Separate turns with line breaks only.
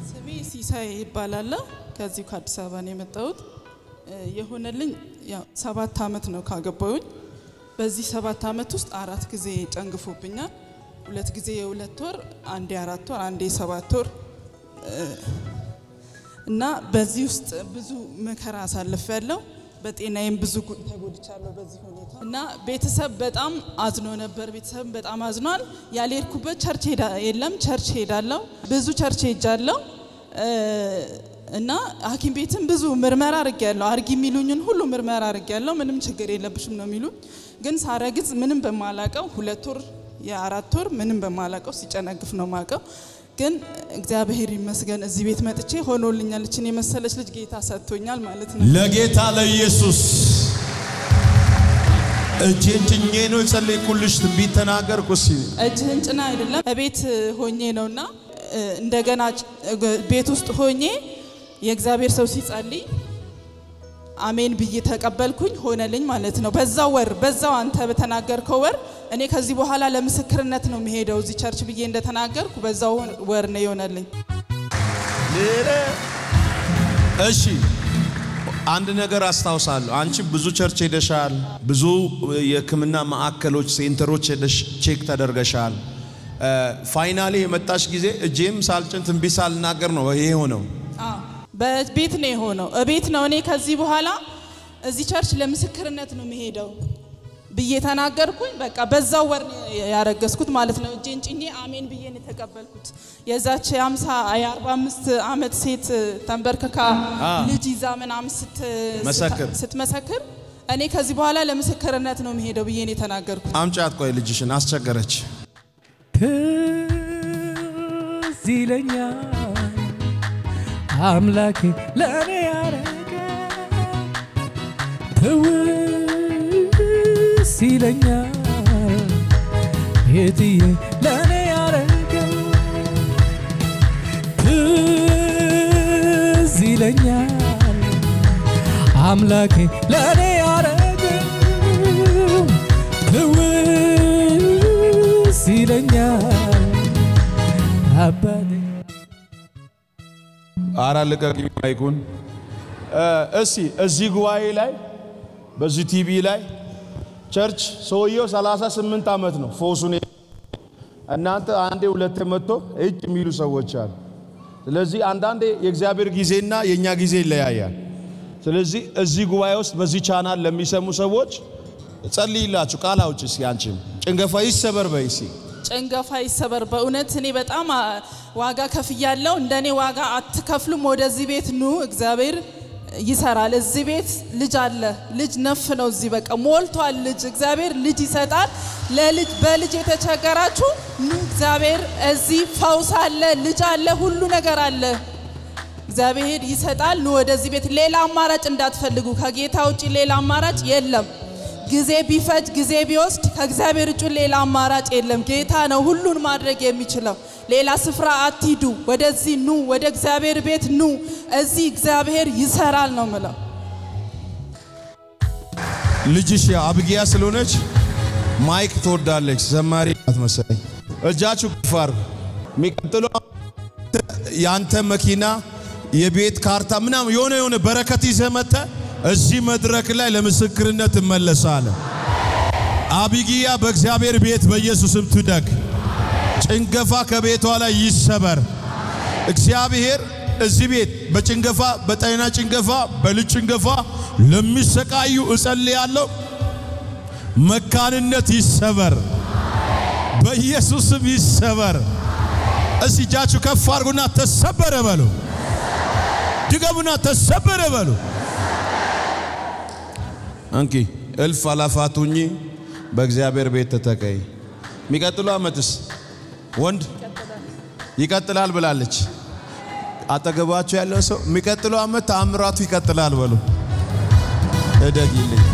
ስሜ ሲሳይ ይባላለሁ። ከዚሁ ከአዲስ አበባ ነው የመጣሁት። የሆነልኝ ያው ሰባት አመት ነው ካገባሁኝ። በዚህ ሰባት አመት ውስጥ አራት ጊዜ ጨንግፎብኛል። ሁለት ጊዜ የሁለት ወር፣ አንዴ አራት ወር፣ አንዴ ሰባት ወር እና በዚህ ውስጥ ብዙ መከራ አሳልፍ ያለው በጤናዬም ብዙ ጉ- ተጎድቻለሁ በዚህ ሁኔታ እና ቤተሰብ በጣም አዝኖ ነበር። ቤተሰብ በጣም አዝኗል። ያልሄድኩበት ቸርች ሄዳ የለም ቸርች ሄዳለሁ። ብዙ ቸርች ሄጃለሁ እ፣ እና ሐኪም ቤትም ብዙ ምርመራ አድርጌያለሁ። አርጊ የሚሉኝን ሁሉ ምርመራ አድርጌያለሁ። ምንም ችግር የለብሽም ነው የሚሉኝ። ግን ሳረግዝ ምንም በማላቀው ሁለት ወር የአራት ወር ምንም በማላቀው ሲጨነግፍ ነው ማቀው። ግን እግዚአብሔር ይመስገን እዚህ ቤት መጥቼ ሆኖልኛል። እችን የመሰለች ልጅ ጌታ ሰጥቶኛል ማለት ነው።
ለጌታ ለኢየሱስ እጄን ጭኜ ነው የጸለይኩልሽ። ትንቢት ተናገርኩ። እስኪ
እጅህን ጭና አይደለም ቤት ሆኜ ነውና እ፣ እንደገና ጭ- እ፣ ቤት ውስጥ ሆኜ የእግዚአብሔር ሰው ሲጸልይ አሜን ብዬ ተቀበልኩኝ፣ ሆነልኝ ማለት ነው። በዛው ወር በዛው አንተ በተናገርከው ወር እኔ ከዚህ በኋላ ለምስክርነት ነው የሚሄደው እዚህ ቸርች ብዬ እንደተናገርኩ በዛው ወር ነው የሆነልኝ።
እሺ አንድ ነገር አስታውሳለሁ። አንቺ ብዙ ቸርች ሄደሻል፣ ብዙ የሕክምና ማዕከሎች ሴንተሮች ሄደሽ ቼክ ተደርገሻል። ፋይናሊ የመጣሽ ጊዜ እጄም ሳልጭን ትንቢት ሳልናገር ነው ይሄ ሆነው።
አዎ፣ በቤት ነው የሆነው። እቤት ነው እኔ ከዚህ በኋላ እዚህ ቸርች ለምስክርነት ነው የሚሄደው ብዬ ተናገርኩኝ። በቃ በዛው ወር ነው ያረገዝኩት ማለት ነው። እጄን ጭኜ አሜን ብዬ ነው የተቀበልኩት። የዛች የአምሳ የአርባ አምስት ዓመት ሴት ተንበርክካ
አ።
ልጅ ይዛ ምናምን ስት
መሰክር።
ስትመሰክር እኔ ከዚህ በኋላ ለምስክርነት ነው የሚሄደው ብዬ ነው የተናገርኩት።
አምጫት ቆይ ልጅሽን አስቸገረች።
ትዝ ይለኛል አምላኬ ለእኔ ያረገ ትውስ ይለኛል የትዬ ለእኔ ያረገ ትዝ ይለኛል አምላኬ ለእኔ ያረገ ትውስ ይለኛል አባቴ
አራ ልቀቅ ማይኩን። እስቲ እዚህ ጉባኤ ላይ በዚህ ቲቪ ላይ ቸርች ሰውየው 38 ዓመት ነው ፎሱን እናንተ አንዴ ሁለቴ መጥቶ እጅ የሚሉ ሰዎች አሉ። ስለዚህ አንዳንዴ የእግዚአብሔር ጊዜና የእኛ ጊዜ ይለያያል። ስለዚህ እዚህ ጉባኤ ውስጥ በዚህ ቻናል ለሚሰሙ ሰዎች ጸልይላችሁ ቃል አውጭ እስኪ አንቺም ጭንገፋ ይሰበር በይ እስኪ
ጭንገፋ ይሰበር። በእውነት እኔ በጣም አ, ዋጋ ከፍያለሁ። እንደኔ ዋጋ አትከፍሉም። ወደዚህ ቤት ኑ፣ እግዚአብሔር ይሰራል። እዚህ ቤት ልጅ አለ። ልጅ ነፍ ነው። እዚህ በቃ ሞልቷል። ልጅ እግዚአብሔር ልጅ ይሰጣል። ለልጅ በልጅ የተቸገራችሁ ኑ፣ እግዚአብሔር እዚህ ፈውስ አለ፣ ልጅ አለ፣ ሁሉ ነገር አለ። እግዚአብሔር ይሰጣል። ኑ ወደዚህ ቤት። ሌላ አማራጭ እንዳትፈልጉ። ከጌታ ውጭ ሌላ አማራጭ የለም። ጊዜ ቢፈጅ ጊዜ ቢወስድ ከእግዚአብሔር ውጭ ሌላ አማራጭ የለም። ጌታ ነው ሁሉን ማድረግ የሚችለው። ሌላ ስፍራ አትሂዱ። ወደዚህ ኑ፣ ወደ እግዚአብሔር ቤት ኑ። እዚህ እግዚአብሔር ይሰራል ነው ምለው።
ልጅሽ አብጊያ ስለሆነች ማይክ ትወዳለች። ዘማሪ ናት መሰለኝ። እጃችሁ ከፍ አድርጉ። የሚቀጥለው የአንተ መኪና የቤት ካርታ ምናምን የሆነ የሆነ በረከት ይዘህ መጥተህ እዚህ መድረክ ላይ ለምስክርነት ትመለሳለህ። አቢጊያ በእግዚአብሔር ቤት በኢየሱስም ትደግ። ጭንገፋ ከቤቷ ላይ ይሰበር። እግዚአብሔር እዚህ ቤት በጭንገፋ በጤና ጭንገፋ በልጅ ጭንገፋ ለሚሰቃዩ እጸልያለሁ። መካንነት ይሰበር፣ በኢየሱስም ይሰበር። እስቲ እጃችሁ ከፍ አድርጉና ተሰበረ በሉ። ድገሙና ተሰበረ በሉ። እንኪ እልፍ አላፋት ሁኚ፣ በእግዚአብሔር ቤት ተተቀይ። የሚቀጥለው ዓመትስ ወንድ ይቀጥላል ብላለች። አጠገባችሁ ያለው ሰው የሚቀጥለው ዓመት ተአምራቱ ይቀጥላል በሉ። እደጊልኝ